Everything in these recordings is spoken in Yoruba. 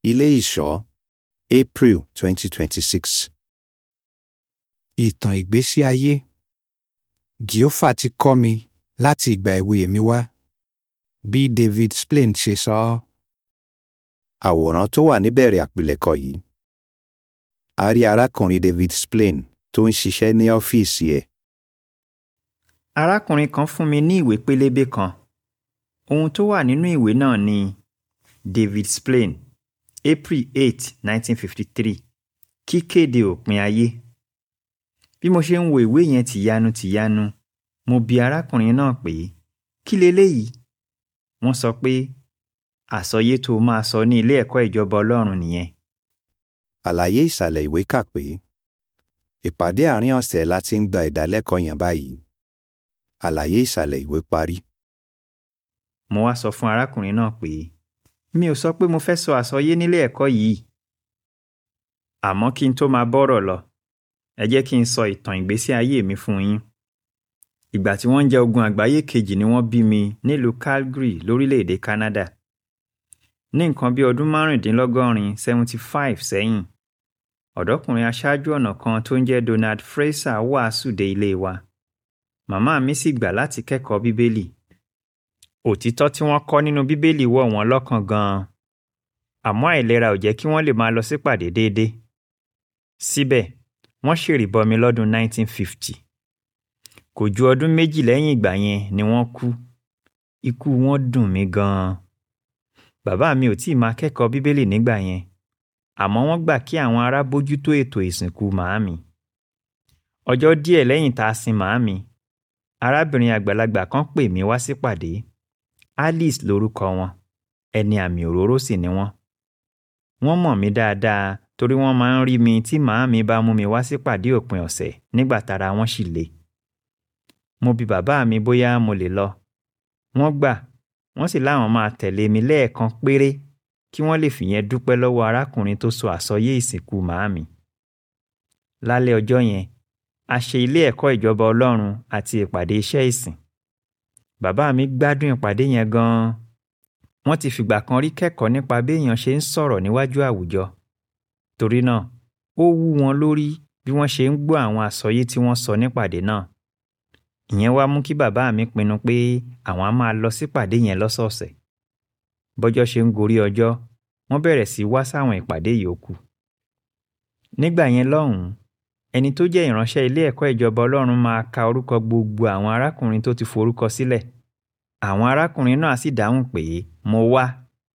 Ilé Ìṣọ́ April 2026. Ìtàn ìgbésí ayé Gìófà ti kọ́ mi láti ìgbà èwe mi wá. Bí David Splane ṣe sọ ọ́. Àwòrán tó wà níbẹ̀rẹ̀ àpilẹ̀kọ yìí. A rí arákùnrin David Splane tó ń ṣiṣẹ́ ní ọ́fíìsì ẹ̀. Arákùnrin kan fún mi ní ìwé pélébé kan. Ohun tó wà nínú ìwé náà ni David Splane, April 8, 1953. Kíkéde òpin ayé. Bí mo ṣe ń wo ìwé yẹn tìyanu tìyanu, mo bi arákùnrin náà pé kí leléyìí? Wọ́n sọ pé àsọyé tó máa sọ ní ilé ẹ̀kọ́ ìjọba Ọlọ́run nìyẹn. Àlàyé ìsàlẹ̀ ìwé kà pé ìpàdé àárín ọ̀sẹ̀ la ti ń gba ìdálẹ́kọ̀ọ́ yẹn báyìí. Àlàyé ìsàlẹ̀ ìwé parí. Mo wá sọ fún arákùnrin náà pé mi ò sọ pé mo fẹ́ sọ àsọyé nílé ẹ̀kọ́ yìí. Àmọ́ kí n tó máa bọ́rọ̀ lọ, ẹ jẹ́ kí n sọ ìtàn ìgbésí ayé mi fún yín. Ìgbà tí wọ́n ń jẹ ogun àgbáyé kejì ni wọ́n bí mi nílùú Calgary lórílẹ̀‐èdè Canada. Ní nǹkan bí ọdún márùndínlọ́gọ́rin seventy five sẹ́yìn, ọ̀dọ́kùnrin aṣáájú ọ̀nà kan tó ń jẹ́ Donald Fraser wàásù dé ilé wa. Màmá mi sì gbà láti kẹ́kọ̀ọ́ Bíbélì. Òtítọ́ tí wọ́n kọ́ nínú Bíbélì wọ̀ wọ́n lọ́kàn gan-an. Àmọ́ àìlera ò jẹ́ kí wọ́n lè máa lọ sípàdé déédéé. Síbẹ̀, wọ́n ṣèrìbọmi lọ́dún 1950. Kò ju ọdún méjì lẹ́yìn ìgbà yẹn ni wọ́n kú. Ikú wọn dùn mí gan-an. Bàbá mi ò tíì máa kẹ́kọ̀ọ́ Bíbélì nígbà yẹn. Àmọ́ wọ́n gbà kí àwọn ará bójútó ètò ìsìnkú màámi. Ọjọ́ díẹ̀ lẹ́yìn tá a sin màámi, arábìnrin àgbàlagbà kan pè mí wá sípàdé. Alice lorúkọ wọn. Ẹni àmì òróró sì ni wọ́n. Wọ́n mọ̀ mí dáadáa torí wọ́n máa ń rí mi tí màámi bá mú mi wá sípàdé òpin ọ̀sẹ̀ nígbà tára wọn sì le. Mo bi bàbá mi bóyá mo lè lọ. Wọ́n gbà, wọ́n sì láwọn máa tẹ̀lé mi lẹ́ẹ̀kan péré kí wọ́n lè fìyẹn dúpẹ́ lọ́wọ́ arákùnrin tó sọ àsọyé ìsìnkú màámi. Lálẹ́ ọjọ́ yẹn, a ṣe ilé ẹ̀kọ́ ìjọba Ọlọ́run àti ìpàdé iṣẹ́ ìsìn. Bàbá mi gbádùn ìpàdé yẹn gan-an. Wọ́n ti fìgbà kan rí kẹ́kọ̀ọ́ nípa bí èèyàn ṣe ń sọ̀rọ̀ níwájú àwùjọ. Torí náà, ó wú wọn lórí bí wọ́n ṣe ń gbọ́ àwọn àsọyé tí wọ́n sọ nípàdé náà. Ìyẹn wá mú kí bàbá mi pinnu pé àwọn á máa lọ sípàdé yẹn lọ́sọ̀ọ̀sẹ̀. Bọ́jọ́ ṣe ń gorí ọjọ́, wọ́n bẹ̀rẹ̀ sí wá sáwọn ìpàdé yòókù. Nígbà yẹn lọ́hùn-ún, ẹni tó jẹ́ ìránṣẹ́ ilé ẹ̀kọ́ ìjọba Ọlọ́run máa ka orúkọ gbogbo àwọn arákùnrin tó ti forúkọ sílẹ̀. Àwọn arákùnrin náà sì dáhùn pé mo wá.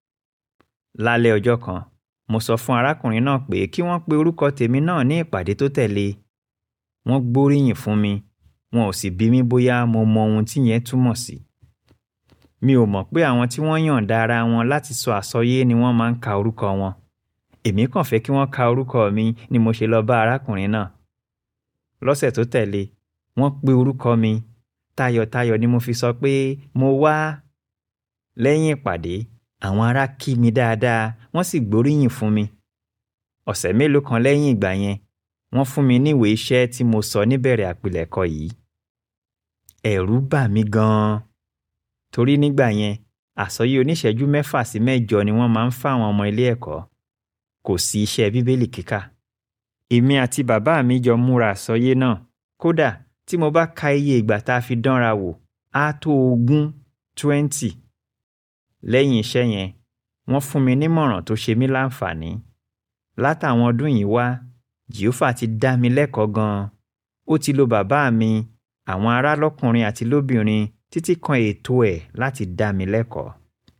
Lálẹ́ ọjọ́ kan, mo sọ fún arákùnrin náà pé kí wọ́n pe orúkọ tèmi náà ní ìpàdé tó tẹ̀lé. Wọ́n gbóríyìn fún mi, wọn ò sì bí mi bóyá mo mọ ohun tí yẹn túmọ̀ sí. Mi ò mọ̀ pé àwọn tí wọ́n yọ̀ǹda ara wọn láti sọ àsọyé ni wọ́n máa ń ka orúkọ wọn. Èmi kàn fẹ́ kí wọ́n ka orúkọ mi ni mo ṣe lọ bá arákùnrin náà. Lọ́sẹ̀ tó tẹ̀lé, wọ́n pe orúkọ mi. Tayọ̀tayọ̀ ni mo fi sọ pé mo wá. Lẹ́yìn ìpàdé, àwọn ará kí mi dáadáa, wọ́n sì gbóríyìn fún mi. Ọ̀sẹ̀ mélòó kan lẹ́yìn ìgbà yẹn, wọ́n fún mi ní ìwé iṣẹ́ tí mo sọ níbẹ̀rẹ̀ àpilẹ̀kọ yìí. Ẹ̀rù bà mí gan-an. Torí nígbà yẹn, àsọyé oníṣẹ́jú mẹ́fà sí mẹ́jọ ni wọ́n máa ń fáwọn ọmọ ilé ẹ̀kọ́. Kò sí iṣẹ́ Bíbélì kíkà. Èmi àti bàbá mi jọ múra àsọyé náà. Kódà tí mo bá ka iye ìgbà tá a fi dánra wò, á tó ogún twenty. Lẹ́yìn iṣẹ́ yẹn, wọ́n fún mi nímọ̀ràn tó ṣe mí láǹfààní. Látàwọn ọdún yìí wá, Jèhófà ti dá mi lẹ́kọ̀ọ́ gan-an. Ó ti lo bàbá mi, àwọn ará lọ́kùnrin àti lóbìnrin títí kan ètò ẹ̀ láti dá mi lẹ́kọ̀ọ́.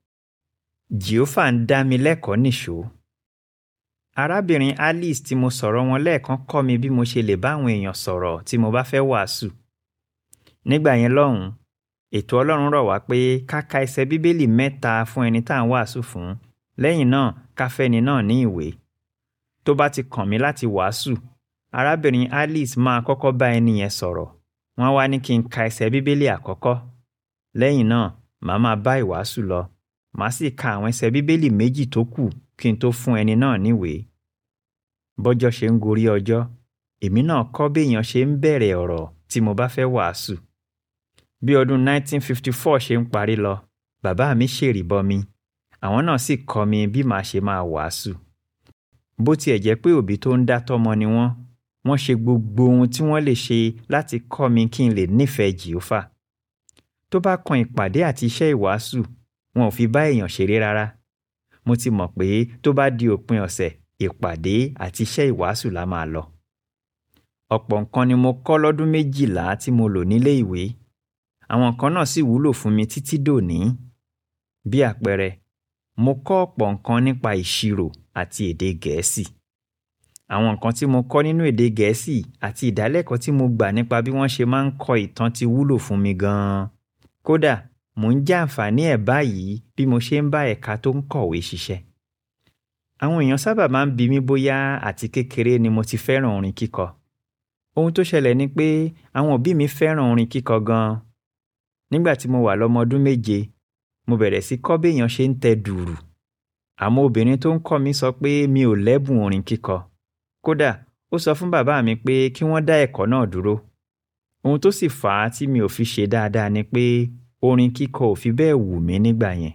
Jèhófà ń dá mi lẹ́kọ̀ọ́ nìṣó. Arábìnrin Alice tí mo sọ̀rọ̀ wọn lẹ́ẹ̀kan kọ́ mi bí mo ṣe lè bá àwọn èèyàn sọ̀rọ̀ tí mo bá fẹ́ wàásù. Nígbà yẹn lọ́hùn-ún, ètò Ọlọ́run rọ̀ wá pé ká ka ẹsẹ̀ Bíbélì mẹ́ta fún ẹni tá à ń wàásù fún. Lẹ́yìn náà, ká fẹ́ni náà ní ìwé. Tó bá ti kàn mí láti wàásù, arábìnrin Alice máa kọ́kọ́ bá ẹni yẹn sọ̀rọ̀. Wọ́n wá ní kí n ka ẹsẹ̀ Bíbélì àkọ́kọ́. Lẹ́yìn náà, màá máa bá ìwàásù lọ. Màá sì ka àwọn ẹsẹ̀ Bíbélì méjì tó kù kí n tó fún ẹni náà níwèé. Bọ́jọ́ ṣe ń gorí ọjọ́, èmi náà kọ́ béèyàn ṣe ń bẹ̀rẹ̀ ọ̀rọ̀ tí mo bá fẹ́ wàásù. Bí ọdún 1954 ṣe ń parí lọ, bàbá mi ṣèrìbọmi. àwọn náà sì kọ́ mi bí màá ṣe máa wàásù bó tiẹ̀ jẹ́ pé òbí tó ń dá tọ́mọ ni wọ́n wọ́n ṣe gbogbo ohun tí wọ́n lè ṣe láti kọ́ mi kí n lè nífẹ̀ẹ́ jìófà tó bá kan ìpàdé àti iṣẹ́ ìwàásù wọn ò fi bá èèyàn ṣeré rárá mo ti mọ̀ pé tó bá di òpin ọ̀sẹ̀ ìpàdé àti iṣẹ́ ìwàásù la máa lọ ọ̀pọ̀ nǹkan ni mo kọ́ lọ́dún méjìlá tí mo lò nílé ìwé àwọn nǹkan náà sì wúlò fún mi títí dòní bí àpẹẹrẹ mo kọ́ ọ̀pọ̀ nǹkan nípa ìṣirò àti èdè gẹ̀ẹ́sì àwọn nǹkan tí mo kọ́ nínú èdè gẹ̀ẹ́sì àti ìdálẹ́kọ̀ọ́ tí mo gbà nípa bí wọ́n ṣe máa ń kọ ìtàn ti wúlò fún mi gan-an kódà mò ń jẹ àǹfààní ẹ̀ báyìí bí mo ṣe ń bá ẹ̀ka tó ń kọ̀wé ṣiṣẹ́ àwọn èèyàn sábà máa ń bi mí bóyá àti kékeré ni mo ti fẹ́ràn orin kíkọ ohun tó ṣẹlẹ̀ ni pé àwọn òbí mi fẹ́ràn orin kíkọ gan-an nígbà tí mo wà lọ́mọ ọdún méje mo bẹ̀rẹ̀ sí kọ́ béèyàn ṣe ń tẹ dùrù àmọ́ obìnrin tó ń kọ́ mi sọ pé mi ò lẹ́bùn orin kíkọ kódà ó sọ fún bàbá mi pé kí wọ́n dá ẹ̀kọ́ náà dúró ohun tó sì fà á tí mi ò fi ṣe dáadáa ni pé orin kíkọ ò fi bẹ́ẹ̀ wù mí nígbà yẹn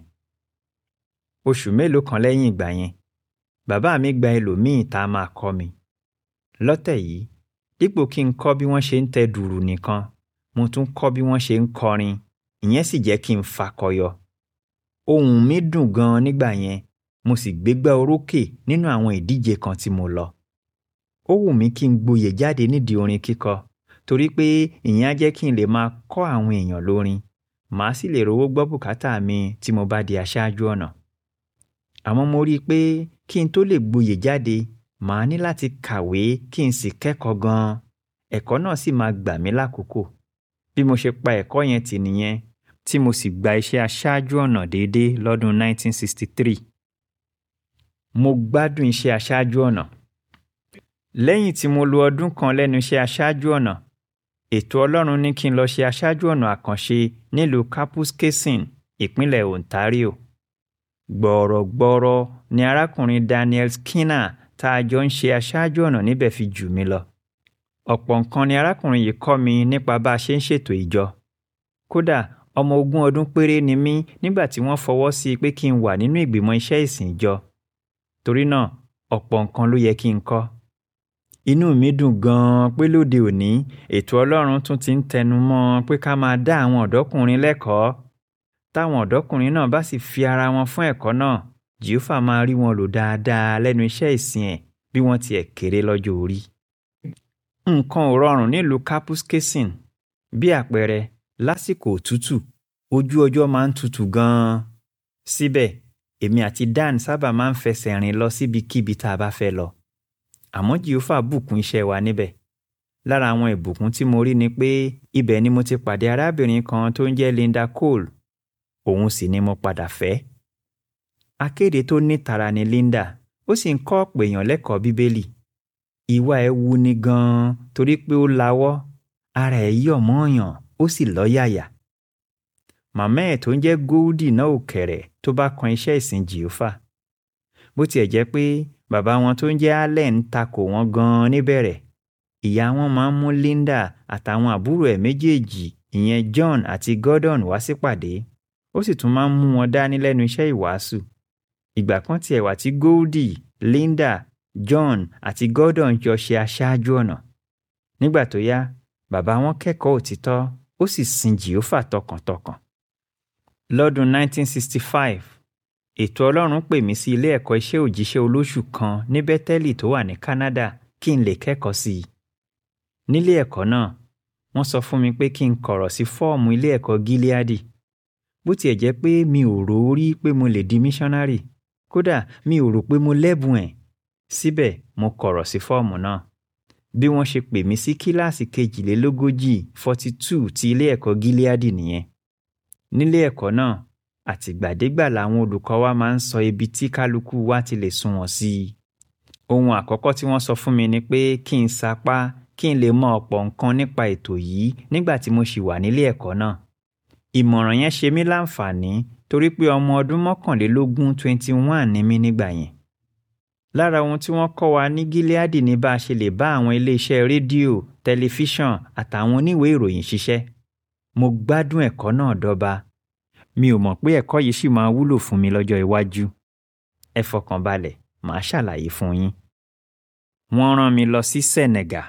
oṣù mélòó kan lẹ́yìn ìgbà yẹn bàbá mi gba ẹlòmíì tá a máa kọ́ mi lọ́tẹ̀ yìí dípò kí n kọ́ bí wọ́n ṣe ń tẹ dùrù nìkan mo tún kọ́ bí wọ́n ṣe ń kọrin ìyẹn sì jẹ́ kí n fakọyọ ohùn mi dùn gan-an nígbà yẹn mo sì gbégbá orókè nínú àwọn ìdíje kan tí mo lọ ó wù mí kí n gboyè jáde nídìí orin kíkọ torí pé ìyẹn á jẹ́ kí n lè máa kọ́ àwọn èèyàn lórin màá sì lè rówó gbọ́ bùkátà mi tí mo bá di aṣáájú ọ̀nà àmọ́ mo rí i pé kí n tó lè gboyè jáde màá ní láti kàwé kí n sì kẹ́kọ̀ọ́ gan-an ẹ̀kọ́ náà sì máa gbà mí lákòókò bí mo ṣe pa ẹ̀kọ́ yẹn tì nìyẹn tí mo sì gba iṣẹ́ aṣáájú ọ̀nà déédéé lọ́dún 1963 mo gbádùn iṣẹ́ aṣáájú ọ̀nà lẹ́yìn tí mo lo ọdún kan lẹ́nu iṣẹ́ aṣáájú ọ̀nà ètò ọlọ́run ní kí n lọ ṣe aṣáájú ọ̀nà àkànṣe nílùú Kapuskasing ìpínlẹ̀ Ontario gbọ̀ọ̀rọ̀gbọ̀ọ̀rọ̀ ni arákùnrin Daniel Skinner tá a jọ ń ṣe aṣáájú ọ̀nà níbẹ̀ fi jù mí lọ ọ̀pọ̀ nǹkan ni arákùnrin yìí kọ́ mi nípa bá a ṣe ń ṣètò ìjọ kódà ọmọ ogún ọdún péré ni mí nígbà tí wọ́n fọwọ́ sí i pé kí n wà nínú ìgbìmọ̀ iṣẹ́ ìsìn ìjọ torí náà ọ̀pọ̀ nǹkan ló yẹ kí n kọ́ inú mi dùn gan-an pé lóde òní ètò ọlọ́run tún ti ń tẹnu mọ́ pé ká máa dá àwọn ọ̀dọ́kùnrin lẹ́kọ̀ọ́ táwọn ọ̀dọ́kùnrin náà bá sì fi ara wọn fún ẹ̀kọ́ náà jìófà máa rí wọn lò dáadáa lẹ́nu iṣẹ́ ìsìn ẹ̀ bí wọ́n tiẹ̀ kéré lọ́jọ́ orí. nǹkan ò rọrùn nílùú Kapuskasing bí àpẹẹrẹ lásìkò òtútù ojú ọjọ́ máa ń tutù gan-an síbẹ̀ èmi àti Dan sábà máa ń fẹsẹ̀ rìn lọ síbikíbi tá a bá fẹ́ lọ àmọ́ jìófà bùkún iṣẹ́ wa níbẹ̀ lára àwọn ìbùkún tí mo rí ni pé ibẹ̀ ni mo ti pàdé arábìnrin kan tó ń jẹ́ Linda Cole òun sì ni mo padà fẹ́ akéde tó nítara ni Linda ó sì ń kọ́ ọ̀pọ̀ èèyàn lẹ́kọ̀ọ́ bíbélì ìwà ẹ̀ wu ni gan-an torí pé ó lawọ́ ara ẹ̀ yọ̀ mọ́ọ̀yàn ó sì lọ́yàyà màmá ẹ̀ tó ń jẹ́ Goldie náà ò kẹ̀rẹ̀ tó bá kan iṣẹ́ ìsìn jìófà bó tiẹ̀ jẹ́ pé bàbá wọn tó ń jẹ́ Allen ń takò wọ́n gan-an níbẹ̀rẹ̀ ìyá wọn máa ń mú Linda àtàwọn àbúrò ẹ̀ méjèèjì ìyẹn John àti Gordon wá sípàdé ó sì tún máa ń mú wọn dání lẹ́nu iṣẹ́ ìwàásù ìgbà kan tiẹ̀ wà tí Goldie Linda John àti Gordon jọ ṣe aṣáájú ọ̀nà nígbà tó yá bàbá wọn kẹ́kọ̀ọ́ òtítọ́ ó sì sin Jèhófà tọkàntọkàn lọ́dún 1965 ètò ọlọ́run pè mí sí ilé ẹ̀kọ́ iṣẹ́ òjíṣẹ́ olóṣù kan ní bẹ́tẹ́lì tó wà ní Canada kí n lè kẹ́kọ̀ọ́ sí i nílé ẹ̀kọ́ náà wọ́n sọ fún mi pé kí n kọ̀rọ̀ sí fọ́ọ̀mù ilé ẹ̀kọ́ Gileadi bó tiẹ̀ jẹ́ pé mi ò rò ó rí pé mo lè di míṣọ́nárì kódà mi ò rò pé mo lẹ́bùn ẹ̀ síbẹ̀ mo kọ̀rọ̀ sí fọ́ọ̀mù náà bí wọ́n ṣe pè mí sí kíláàsì kejìlélógójì forty two ti ilé ẹ̀kọ́ Gileadi nìyẹn nílé ẹ̀kọ́ náà àtìgbàdégbà làwọn olùkọ́ wa máa ń sọ ibi tí kálukú wa ti lè sunwọ̀n sí i ohun àkọ́kọ́ tí wọ́n sọ fún mi ni pé kí n sapá kí n lè mọ ọ̀pọ̀ nǹkan nípa ètò yìí nígbà tí mo ṣì wà nílé ẹ̀kọ́ náà ìmọ̀ràn yẹn ṣe mí láǹfààní torí pé ọmọ ọdún mọ́kànlélógún twenty one ni mí nígbà yẹn lára ohun tí wọ́n kọ́ wa ní Gileadi ní bá a ṣe lè bá àwọn iléeṣẹ́ rédíò tẹlifíṣàn àtàwọn oníwèé ìròyìn ṣiṣẹ́ mo gbádùn ẹ̀kọ́ náà dọ́ba mi ò mọ̀ pé ẹ̀kọ́ yìí ṣì máa wúlò fún mi lọ́jọ́ iwájú ẹ fọkàn balẹ̀ màá ṣàlàyé fún yín. wọ́n rán mi lọ sí Senegal.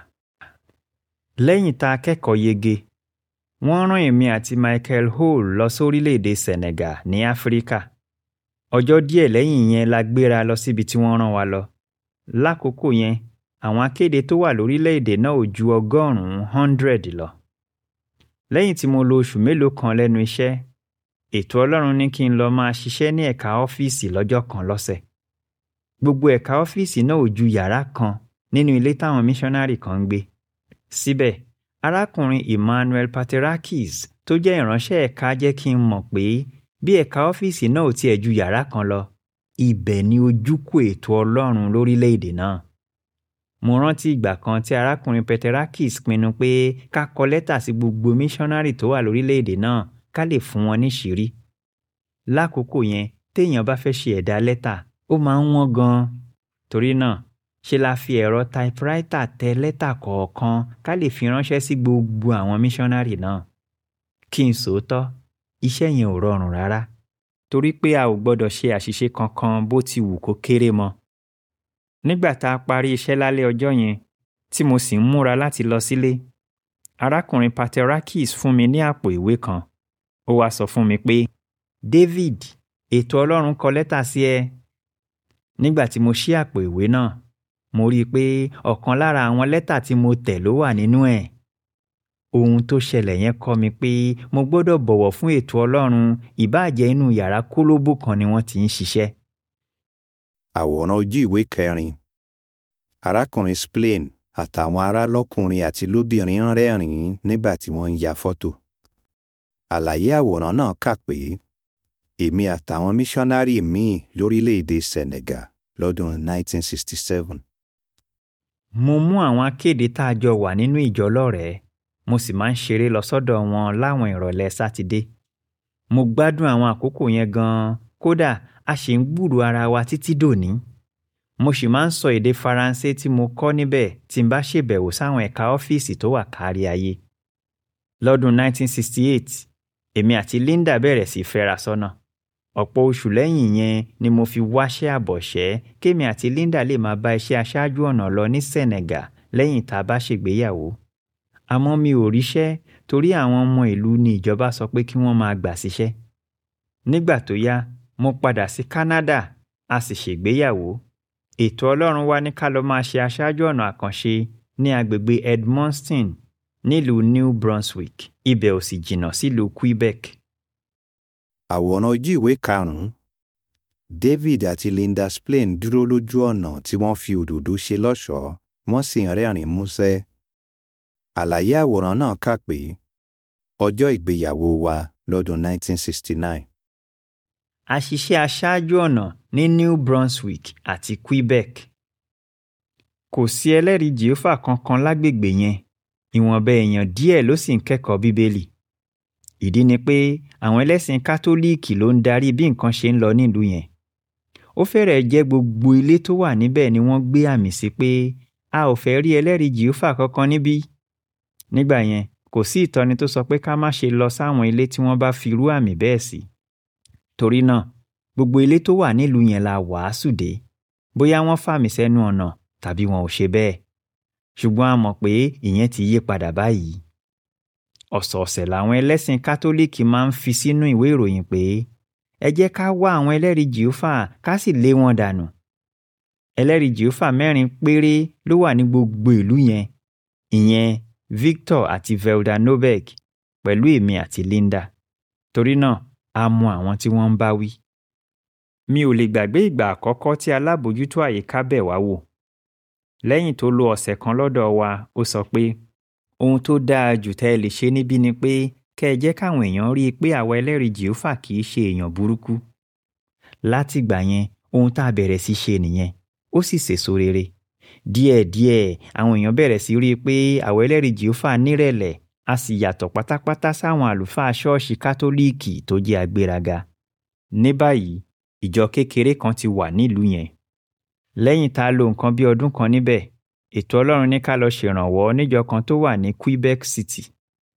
lẹ́yìn tá a kẹ́kọ̀ọ́ yege wọ́n rán èmi àti Michael Hall lọ sórílẹ̀‐èdè Senegal ní Áfíríkà. ọjọ́ díẹ̀ lẹ́yìn yẹn la gbéra lọ síbi tí wọ́n rán wa lọ. lákòókò yẹn àwọn akéde tó wà lórílẹ̀‐èdè náà ò ju ọgọ́rùn-ún hundred lọ. lẹ́yìn tí mo lò oṣù mélòó kan lẹ́nu iṣẹ́ ètò Ọlọ́run ní kí n lọ máa ṣiṣẹ́ ní ẹ̀ka ọ́fíìsì lọ́jọ́ kan lọ́sẹ̀. gbogbo ẹ̀ka ọ́fíìsì náà ò ju yàrá kan nínú ilé táwọn míṣọ́nárì kan ń gbé. síbẹ̀ arákùnrin Emmanuel Paterakis tó jẹ́ ìránṣẹ́ ẹ̀ka jẹ́ kí n mọ̀ pé bí ẹ̀ka ọ́fíìsì náà ò tiẹ̀ ju yàrá kan lọ ibẹ̀ ni ojúkò ètò Ọlọ́run lórílẹ̀‐èdè náà. mo rántí ìgbà kan tí arákùnrin Paterakis pinnu pé ká kọ lẹ́tà sí gbogbo míṣọ́nárì tó wà lórílẹ̀‐èdè náà ká lè fún wọn níṣìírí. lákòókò yẹn téèyàn bá fẹ́ ṣe ẹ̀dá lẹ́tà ó máa ń wọ́n gan-an torí náà ṣe la fi ẹ̀rọ táípúráítà tẹ lẹ́tà kọ̀ọ̀kan ká lè fi ránṣẹ́ sí gbogbo àwọn míṣọ́nárì náà. kí n sòótọ́ iṣẹ́ yẹn ò rọrùn rárá torí pé a ò gbọ́dọ̀ ṣe àṣìṣe kankan bó ti wù kó kéré mọ́. nígbà tá a parí iṣẹ́ lálẹ́ ọjọ́ yẹn tí mo sì ń múra láti lọ sílé arákùnrin Paterakis fún mi ní àpò ìwé kan ó wá sọ fún mi pé David ètò Ọlọ́run kọ lẹ́tà sí ẹ. nígbà tí mo ṣí àpò ìwé náà mo rí i pé ọ̀kan lára àwọn lẹ́tà tí mo tẹ̀ ló wà nínú ẹ̀. ohun tó ṣẹlẹ̀ yẹn kọ́ mi pé mo gbọ́dọ̀ bọ̀wọ̀ fún ètò Ọlọ́run ìbáàjẹ́ inú yàrá kólóbó kan ni wọ́n ti ń ṣiṣẹ́. àwòrán ojú ìwé kẹrin arákùnrin Splain àtàwọn ará lọ́kùnrin àti lóbìnrin ń rẹ́rìn-ín nígbà tí wọ́n ń ya fọ́tò. àlàyé àwòrán náà kà pé èmi àtàwọn míṣọ́nárì míì lórílẹ̀‐èdè Senegal lọ́dún 1967. mo mú àwọn akéde tá a jọ wà nínú ìjọ lọ́rẹ̀ẹ́ mo sì máa ń ṣeré lọ sọ́dọ̀ wọn láwọn ìrọ̀lẹ́ sátidé. mo gbádùn àwọn àkókò yẹn gan-an kódà a sì ń gbúrò ara wa títí dòní. mo sì máa ń sọ èdè faransé tí mo kọ́ níbẹ̀ tí n bá ṣèbẹ̀wò sáwọn ẹ̀ka ọ́fíìsì tó wà kárí ayé. lọ́dún 1968 èmi àti Linda bẹ̀rẹ̀ sí fẹ́ra sọ́nà. ọ̀pọ̀ oṣù lẹ́yìn yẹn ni mo fi wáṣẹ́ àbọ̀ṣẹ́ kémi àti Linda lè máa bá iṣẹ́ aṣáájú ọ̀nà lọ ní Senegal lẹ́yìn tá a bá ṣègbéyàwó. àmọ́ mi ò ríṣẹ́ torí àwọn ọmọ ìlú ni ìjọba sọ pé kí wọ́n máa gbà síṣẹ́. nígbà tó yá mo padà sí Canada a sì ṣègbéyàwó. ètò Ọlọ́run wá ní ká lọ máa ṣe aṣáájú ọ̀nà àkànṣe ní agbègbè Edmundston nílùú New Brunswick ibẹ̀ ò sì jìnnà sílùú Quebec. àwòrán ojú ìwé karùn-ún David àti Linda Splain dúró lójú ọ̀nà tí wọ́n fi òdòdó ṣe lọ́ṣọ̀ọ́ wọ́n sì ń rẹ́rìn-ín músẹ́. àlàyé àwòrán náà kà pé ọjọ́ ìgbéyàwó wa lọ́dún 1969. a ṣiṣẹ́ aṣáájú ọ̀nà ní New Brunswick àti Quebec. kò sí ẹlẹ́rìí Jèhófà kankan lágbègbè yẹn ìwọ̀nba èèyàn díẹ̀ ló sì ń kẹ́kọ̀ọ́ Bíbélì. ìdí ni pé àwọn ẹlẹ́sìn kátólíìkì ló ń darí bí nǹkan ṣe ń lọ nílùú yẹn. ó fẹ́rẹ̀ẹ́ jẹ́ gbogbo ilé tó wà níbẹ̀ ni wọ́n gbé àmì sí pé a ò fẹ́ rí ẹlẹ́rìí Jèhófà kankan níbí. nígbà yẹn kò sí ìtọ́ni tó sọ pé ká má ṣe lọ sáwọn ilé tí wọ́n bá fi irú àmì bẹ́ẹ̀ sí. torí náà gbogbo ilé tó wà nílùú yẹn la wàásù dé bóyá wọ́n fàmì sẹ́nu ọ̀nà tàbí wọn ò ṣe bẹ́ẹ̀ ṣùgbọ́n a mọ̀ pé ìyẹn ti yí padà báyìí. ọ̀sọ̀ọ̀sẹ̀ làwọn ẹlẹ́sìn kátólíìkì máa ń fi sínú ìwé ìròyìn pé ẹ jẹ́ ká wá àwọn ẹlẹ́rìí jìófà ká sì lé wọn dànù. ẹlẹ́rìí jìófà mẹ́rin péré ló wà ní gbogbo ìlú yẹn ìyẹn Victor àti Velda Nobek pẹ̀lú èmi àti Linda torí náà a mọ àwọn tí wọ́n ń bá wí. mi ò lè gbàgbé ìgbà àkọ́kọ́ tí alábòójútó àyíká bẹ̀ wá wò lẹ́yìn tó lo ọ̀sẹ̀ kan lọ́dọ̀ wa ó sọ pé ohun tó dáa jù tẹ́ ẹ lè ṣe níbí ni pé kẹ́ ẹ jẹ́ káwọn èèyàn rí i pé àwa ẹlẹ́rìí jìófà kì í ṣe èèyàn burúkú. látìgbà yẹn ohun tá a bẹ̀rẹ̀ sí ṣe nìyẹn ó sì sèso rere. díẹ̀díẹ̀ àwọn èèyàn bẹ̀rẹ̀ sí rí i pé àwa ẹlẹ́rìí jìófà nírẹ̀lẹ̀ a sì yàtọ̀ pátápátá sáwọn àlùfáà ṣọ́ọ̀ṣì kátólíìkì tó jẹ́ agbéraga. ní báyìí ìjọ kékeré kan ti wà nílùú yẹn lẹ́yìn tá a lò nǹkan bí ọdún kan níbẹ̀ ètò ọlọ́run ní ká lọ ṣèrànwọ́ níjọ kan tó wà ní Quebec City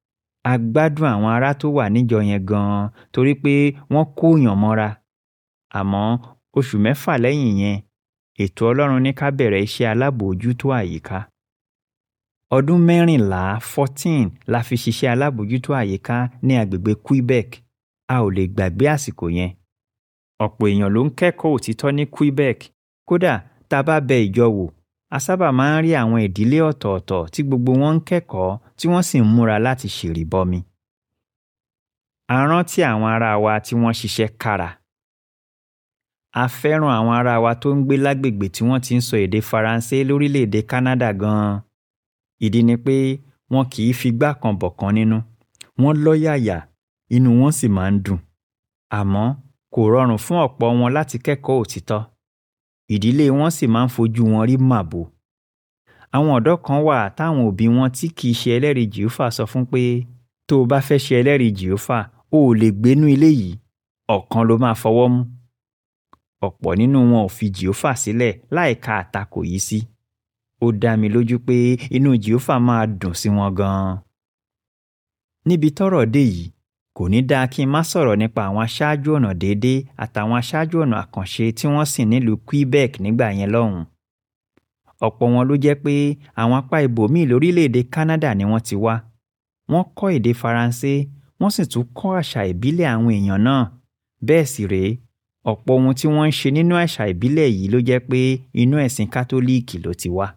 a gbádùn àwọn ará tó wà níjọ yẹn gan-an torí pé wọ́n kóyàn mọ́ra àmọ́ oṣù mẹ́fà lẹ́yìn yẹn ètò Ọlọ́run ní ká bẹ̀rẹ̀ iṣẹ́ alábòójútó àyíká ọdún mẹ́rìnlá fourteen la fi ṣiṣẹ́ alábòójútó àyíká ní agbègbè Quebec a ò lè gbàgbé àsìkò yẹn ọ̀pọ̀ èèyàn ló ń kẹ́kọ̀ọ́ òtítọ́ ní Quebec kódà tá a bá bẹ ìjọ wò a sábà máa ń rí àwọn ìdílé ọ̀tọ̀ọ̀tọ̀ tí gbogbo wọn ń kẹ́kọ̀ọ́ tí wọ́n sì ń múra láti ṣèrìbọmi. a rántí àwọn ará wa tí wọ́n ṣiṣẹ́ kára. a fẹ́ràn àwọn ará wa tó ń gbé lágbègbè tí wọ́n ti ń sọ èdè Faransé lórílẹ̀‐èdè Canada gan-an. ìdí ni pé wọn kì í figbá kan bọ̀kan nínú wọ́n lọ́yàyà inú wọn sì máa ń dùn. àmọ́ kò rọrùn fún ọ̀pọ̀ wọn láti kẹ́kọ̀ọ́ òtítọ́ ìdílé wọn sì máa ń fojú wọn rí màbo. àwọn ọ̀dọ́ kan wà táwọn òbí wọn tí kì í ṣe ẹlẹ́rìí jìófà sọ fún pé tó o bá fẹ́ ṣe ẹlẹ́rìí jìófà o ò lè gbénú ilé yìí ọ̀kan ló máa fọwọ́ mú. ọ̀pọ̀ nínú wọn ò fi jìófà sílẹ̀ láìka àtakò yìí sí. ó dá mi lójú pé inú jìófà máa dùn sí wọn gan-an. níbi tọ́rọ̀ dé yìí kò ní dáa kí n má sọ̀rọ̀ nípa àwọn aṣáájú ọ̀nà déédéé àtàwọn aṣáájú ọ̀nà àkànṣe tí wọ́n sìn nílùú Quebec nígbà yẹn lọ́hùn. ọ̀pọ̀ wọn ló jẹ́ pé àwọn apá ibòmíì lórílẹ̀‐èdè Canada ni wọ́n ti wá. wọ́n kọ́ èdè Faransé wọ́n sì tún kọ́ àṣà ìbílẹ̀ àwọn èèyàn náà. bẹ́ẹ̀ sì rèé ọ̀pọ̀ ohun tí wọ́n ń ṣe nínú àṣà ìbílẹ̀ yìí ló jẹ́ pé inú ẹ̀sìn kátólíìkì ló ti wá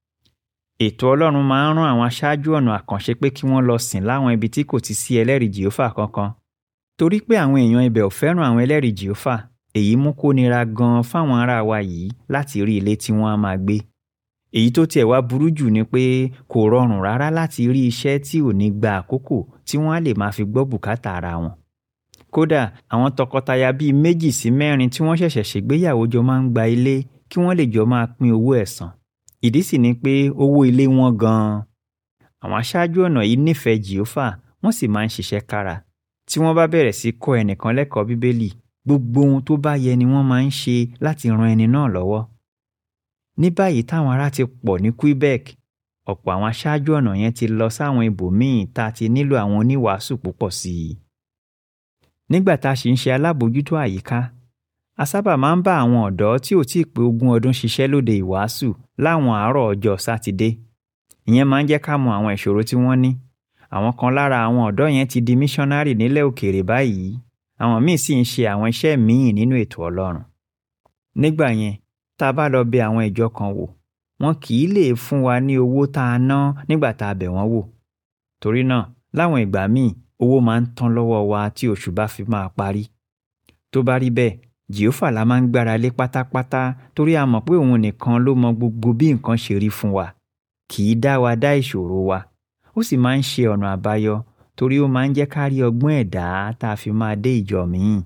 ètò ọlọ́run máa ń rán àwọn aṣáájú ọ̀nà àkànṣe pé kí wọ́n lọ sìn láwọn ibi tí kò ti sí ẹlẹ́rìí jìófà kankan torí pé àwọn èèyàn ibẹ̀ ò fẹ́ràn àwọn ẹlẹ́rìí jìófà èyí mú kó nira gan-an fáwọn ará wa yìí láti rí ilé tí wọ́n á máa gbé èyí tó tiẹ̀ wá burú jù ni pé kò rọrùn rárá láti rí iṣẹ́ tí ò ní gba àkókò tí wọ́n á lè máa fi gbọ́ bùkátà ara wọn kódà àwọn tọkọtaya bíi méjì sí mẹ́rin tí wọ́n ṣẹ̀ṣẹ̀ ṣègbéyàwó jọ máa ń gba ilé kí wọ́n lè jọ máa pín owó ẹ̀san ìdí sì ni pé owó ilé wọn gan-an àwọn aṣáájú ọ̀nà yìí nífẹ̀ẹ́ jìófà wọ́n sì máa ń ṣiṣẹ́ kára tí wọ́n bá bẹ̀rẹ̀ sí kọ́ ẹnìkan lẹ́kọ̀ọ́ bíbélì gbogbo ohun tó bá yẹ ni wọ́n máa ń ṣe láti ran ẹni náà lọ́wọ́ ní báyìí táwọn ará ti pọ̀ ní Quebec ọ̀pọ̀ àwọn aṣáájú ọ̀nà yẹn ti lọ sáwọn ibòmíì tá a ti nílò àwọn oníwàásù púpọ̀ sí i nígbà tá a sì ń ṣe alábòójútó àyíká a sábà máa ń bá àwọn ọ̀dọ́ tí ò tíì pé ogún ọdún ṣiṣẹ́ lóde ìwàásù láwọn àárọ̀ ọjọ́ sátidé ìyẹn máa ń jẹ́ ká mọ àwọn ìṣòro tí wọ́n ní àwọn kan lára àwọn ọ̀dọ́ yẹn ti di míṣọ́nárì nílẹ̀ òkèèrè báyìí àwọn míì sì ń ṣe àwọn iṣẹ́ míì nínú ètò ọlọ́run nígbà yẹn tá a bá lọ bẹ̀ àwọn ìjọ kan wò wọn kì í lè fún wa ní owó tá a ná nígbà tá a bẹ̀ wọ́n wò torí náà láwọn ìgbà míì owó máa ń tán lọ́wọ́ wa tí oṣù bá fi máa parí tó bá rí bẹ́ẹ̀ jehova la máa ń gbára lé pátápátá torí a mọ̀ pé òun nìkan ló mọ gbogbo bí nǹkan ṣe rí fún wa kì í dá wa dá ìṣòro wa ó sì máa ń ṣe ọ̀nà àbáyọ torí ó máa ń jẹ́ ká rí ọgbọ́n ẹ̀dá tá a fi máa dé ìjọ míì.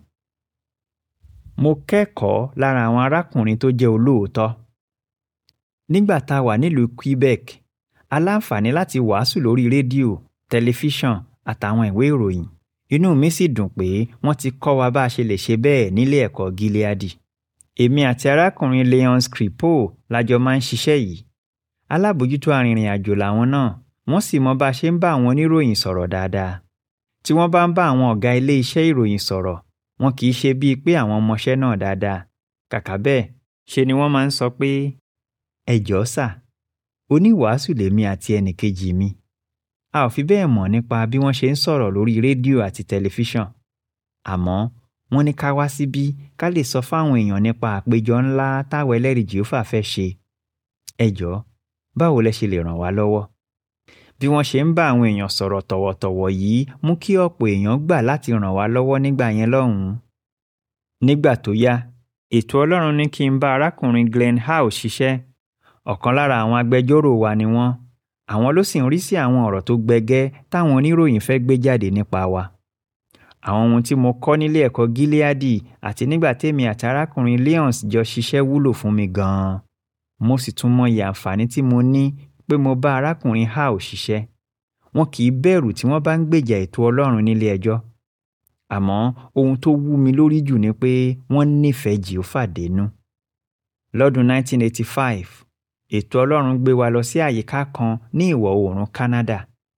mo kẹ́kọ̀ọ́ lára àwọn arákùnrin tó jẹ́ olóòótọ́. nígbà tá a wà nílùú Quebec a láǹfààní láti wàásù lórí rédíò tẹlifíṣàn àtàwọn ìwé ìròyìn inú mi sì dùn pé wọ́n ti kọ́ wa bá a ṣe lè ṣe bẹ́ẹ̀ nílé ẹ̀kọ́ Gileadi. èmi àti arákùnrin Leon Scripo lájọ máa ń ṣiṣẹ́ yìí. alábòójútó arìnrìn àjò làwọn náà wọ́n sì mọ bá a ṣe ń bá àwọn oníròyìn sọ̀rọ̀ dáadáa. tí wọ́n bá ń bá àwọn ọ̀gá ilé iṣẹ́ ìròyìn sọ̀rọ̀ wọn kì í ṣe bíi pé àwọn ọmọọṣẹ́ náà dáadáa. kàkà bẹ́ẹ̀ ṣe ni wọ́n máa ń sọ pé ẹ jọ̀ọ́ sà oníwàásù lèmi àti ẹnìkejì mi a ò fi bẹ́ẹ̀ mọ̀ nípa bí wọ́n ṣe ń sọ̀rọ̀ lórí rédíò àti tẹlifíṣàn àmọ́ wọ́n ní ká wá síbí ká lè sọ fáwọn èèyàn nípa àpéjọ ńlá táwọn ẹlẹ́rìí jèhófà fẹ́ ṣe ẹ jọ̀ọ́ báwo lẹ ṣe lè ràn wá lọ́wọ́ bí wọ́n ṣe ń bá àwọn èèyàn sọ̀rọ̀ tọ̀wọ̀tọ̀wọ̀ yìí mú kí ọ̀pọ̀ èèyàn gbà láti ràn wá lọ́wọ́ nígbà yẹn lọ́hùn-ún nígbà tó yá ètò ọlọ́run ní kí n bá arákùnrin Glenn Howe ṣiṣẹ́ ọ̀kan lára àwọn agbẹjọ́rò wa ni wọ́n àwọn ló sì ń rí sí àwọn ọ̀rọ̀ tó gbẹgẹ́ táwọn oníròyìn fẹ́ gbé jáde nípa wa. àwọn ohun tí mo kọ́ nílé ẹ̀kọ́ Gileadi àti nígbà tèmi àti arákùnrin Leons jọ ṣiṣẹ́ wúlò fún mi gan-an. mo sì tún mọyì àǹfààní tí mo ní pé mo bá arákùnrin Howe ṣiṣẹ́. wọn kì í bẹ̀rù tí wọ́n bá ń gbèjà ètò Ọlọ́run nílé ẹjọ́. àmọ́ ohun tó wú mi lórí jù ni pé wọ́n nífẹ̀ẹ́ Jèhófà dénú. lọ́dún 1985 ètò ọlọ́run gbé wa lọ sí àyíká kan ní ìwọ̀ oòrùn Canada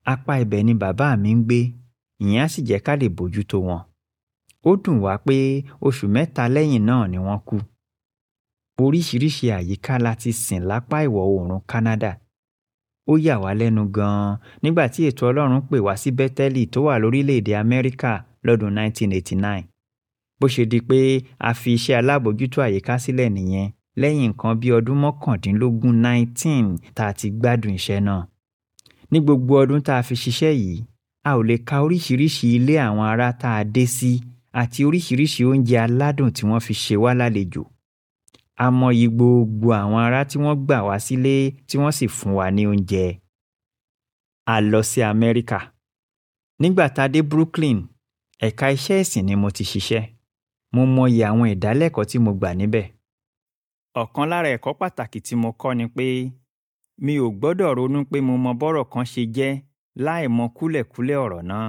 apá ibẹ̀ ni bàbá mi ń gbé ìyẹn á sì jẹ́ ká lè bójútó wọn ó dùn wá pé oṣù mẹ́ta lẹ́yìn náà ni wọ́n kú oríṣiríṣi àyíká la ti sìn lápá ìwọ̀ oòrùn Canada ó yà wá lẹ́nu gan-an nígbà tí ètò Ọlọ́run pè wá sí Bẹ́tẹ́lì tó wà lórílẹ̀‐èdè Amẹ́ríkà lọ́dún 1989 bó ṣe di pé a fi iṣẹ́ alábòójútó àyíká sílẹ̀ nìyẹn lẹ́yìn nǹkan bí ọdún mọ́kàndínlógún 19 tá a ti gbádùn iṣẹ́ náà ní gbogbo ọdún tá a fi ṣiṣẹ́ yìí a ò lè ka oríṣiríṣi ilé àwọn ará tá a dé sí àti oríṣiríṣi oúnjẹ aládùn tí wọ́n fi ṣe wá lálejò a mọyì gbogbo àwọn ará tí wọ́n gbà wá sílé tí wọ́n sì fún wa ní oúnjẹ. a lọ sí Amẹ́ríkà nígbà tá a dé Brooklyn ẹ̀ka iṣẹ́ ìsìn ni mo ti ṣiṣẹ́ mo mọyì àwọn ìdálẹ́kọ̀ọ́ tí mo gbà níbẹ̀. ọ̀kan lára ẹ̀kọ́ pàtàkì tí mo kọ́ ni pé mi ò gbọ́dọ̀ ronú pé mo mọ bọ́rọ̀ kan ṣe jẹ́ láì mọ kúlẹ̀kúlẹ̀ ọ̀rọ̀ náà.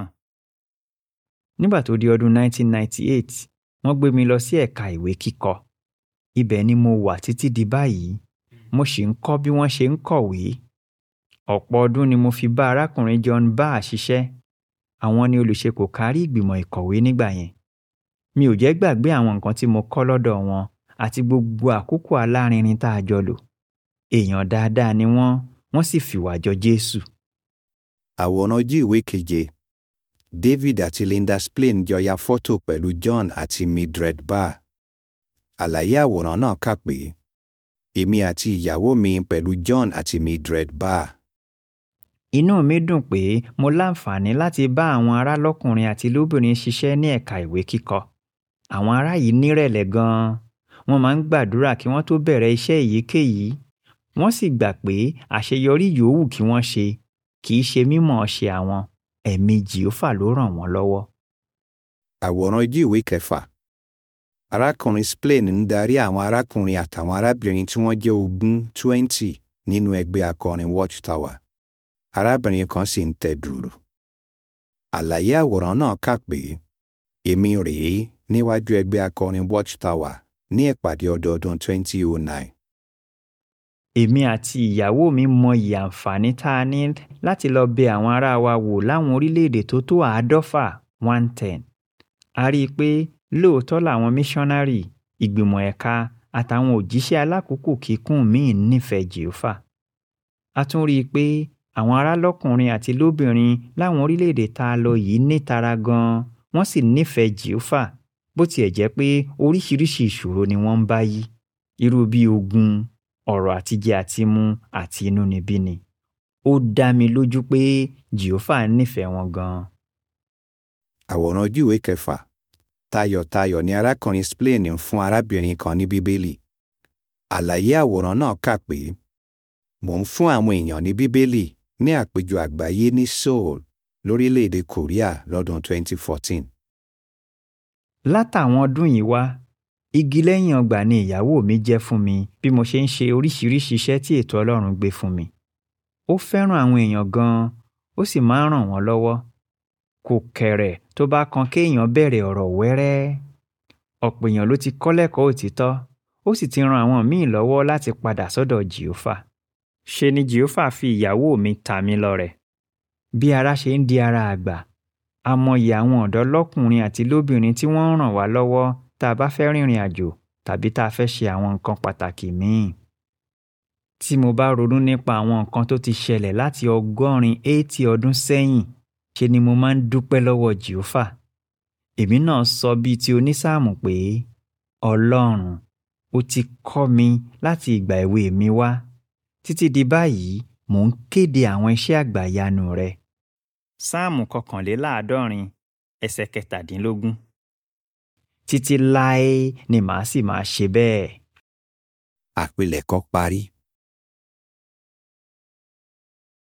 nígbà tó di ọdún 1998 wọ́n gbé mi lọ sí ẹ̀ka ìwé kíkọ ibẹ̀ ni mo wà títí di báyìí mo sì ń kọ́ bí wọ́n ṣe ń kọ̀wé ọ̀pọ̀ ọdún ni mo fi bá arákùnrin John Barr ṣiṣẹ́ àwọn ni olùṣekò kárí ìgbìmọ̀ ìkọ̀wé nígbà yẹn mi ò jẹ́ gbàgbé àwọn nǹkan tí mo kọ́ lọ́dọ̀ wọn àti gbogbo àkókò alárinrin tá a jọ lò èèyàn dáadáa ni wọ́n wọ́n sì fìwà jọ Jésù. àwòrán ojú ìwé keje David àti Linda Splain jọ ya fọ́tò pẹ̀lú John àti Mildred Barr àlàyé àwòrán náà kà pé èmi àti ìyàwó mi pẹ̀lú John àti Mildred Barr. inú mi dùn pé mo láǹfààní láti bá àwọn ará lọ́kùnrin àti lóbìnrin ṣiṣẹ́ ní ẹ̀ka ìwé kíkọ àwọn ará yìí nírẹ̀lẹ̀ gan-an wọ́n máa ń gbàdúrà kí wọ́n tó bẹ̀rẹ̀ iṣẹ́ èyíkéyìí wọ́n sì gbà pé àṣeyọrí yòówù kí wọ́n ṣe kì í ṣe mímọ̀ ṣe àwọn ẹ̀mí Jèhófà ló ràn wọ́n lọ́wọ́. àwòrán ojú ìwé kẹfà arákùnrin Splain ń darí àwọn arákùnrin àtàwọn arábìnrin tí wọ́n jẹ́ ogún twenty nínú ẹgbẹ́ akọrin Watchtower arábìnrin kan sì ń tẹ dùrù. àlàyé àwòrán náà kà pé èmi rèé níwájú ẹgbẹ́ akọrin Watchtower ní ìpàdé ọdọọdún 2009. èmi àti ìyàwó mi mọyì àǹfààní tá a ní láti lọ bẹ àwọn ará wa wò láwọn orílẹ̀-èdè tó tó àádọ́fà one ten a rí i pé lóòótọ́ làwọn míṣọ́nárì ìgbìmọ̀ ẹ̀ka àtàwọn òjíṣẹ́ alákòókò kíkún míì nífẹ̀ẹ́ Jèhófà a tún rí i pé àwọn ará lọ́kùnrin àti lóbìnrin láwọn orílẹ̀-èdè tá a lọ yìí nítara gan-an wọ́n sì nífẹ̀ẹ́ Jèhófà bó tiẹ̀ jẹ́ pé oríṣiríṣi ìṣòro ni wọ́n ń bá yí irú bí ogun ọ̀rọ̀ àtijẹ àtimú àti inúnibíni ó dá mi lójú pé Jèhófà nífẹ̀ẹ́ wọn gan-an. àwòrán ojú ìwé kẹfà tayọ̀tayọ̀ ni arákùnrin Splain ń fún arábìnrin kan ní bíbélì àlàyé àwòrán náà kà pé mò ń fún àwọn èèyàn ní bíbélì ní àpéjọ àgbáyé ní Seoul lórílẹ̀‐èdè Korea lọ́dún 2014. látàwọn ọdún yìí wá igi lẹ́yìn ọgbà ni ìyàwó mi jẹ́ fún mi bí mo ṣe ń ṣe oríṣiríṣi iṣẹ́ tí ètò Ọlọ́run gbé fún mi ó fẹ́ràn àwọn èèyàn gan-an ó sì máa ń ràn wọ́n lọ́wọ́ kò kẹ̀rẹ̀ tó bá kan kéèyàn bẹ̀rẹ̀ ọ̀rọ̀ wẹ́rẹ́ ọ̀pọ̀ èèyàn ló ti kọ́ lẹ́kọ̀ọ́ òtítọ́ ó sì ti ran àwọn míì lọ́wọ́ láti padà sọ́dọ̀ Jèhófà ṣe ni Jèhófà fi ìyàwó mi ta mí lọ́rẹ bí ara ṣe ń di ara àgbà a mọyì àwọn ọ̀dọ́ lọ́kùnrin àti lóbìnrin tí wọ́n ń ràn wá lọ́wọ́ tá a bá fẹ́ rìnrìn àjò tàbí tá a fẹ́ ṣe àwọn nǹkan pàtàkì míì tí mo bá ronú nípa àwọn nǹkan tó ti ṣẹlẹ̀ láti ọgọ́rin eighty ọdún sẹ́yìn ṣe ni mo máa ń dúpẹ́ lọ́wọ́ Jèhófà èmi náà sọ bíi ti onísáàmù pé Ọlọ́run ó ti kọ́ mi láti ìgbà èwe mi wá títí di báyìí mò ń kéde àwọn iṣẹ́ àgbàyanu rẹ. sáàmù kọkànléláàádọ́rin ẹsẹ̀ kẹtàdínlógún títí láé ni màá sì máa ṣe bẹ́ẹ̀. àpilẹ̀kọ parí.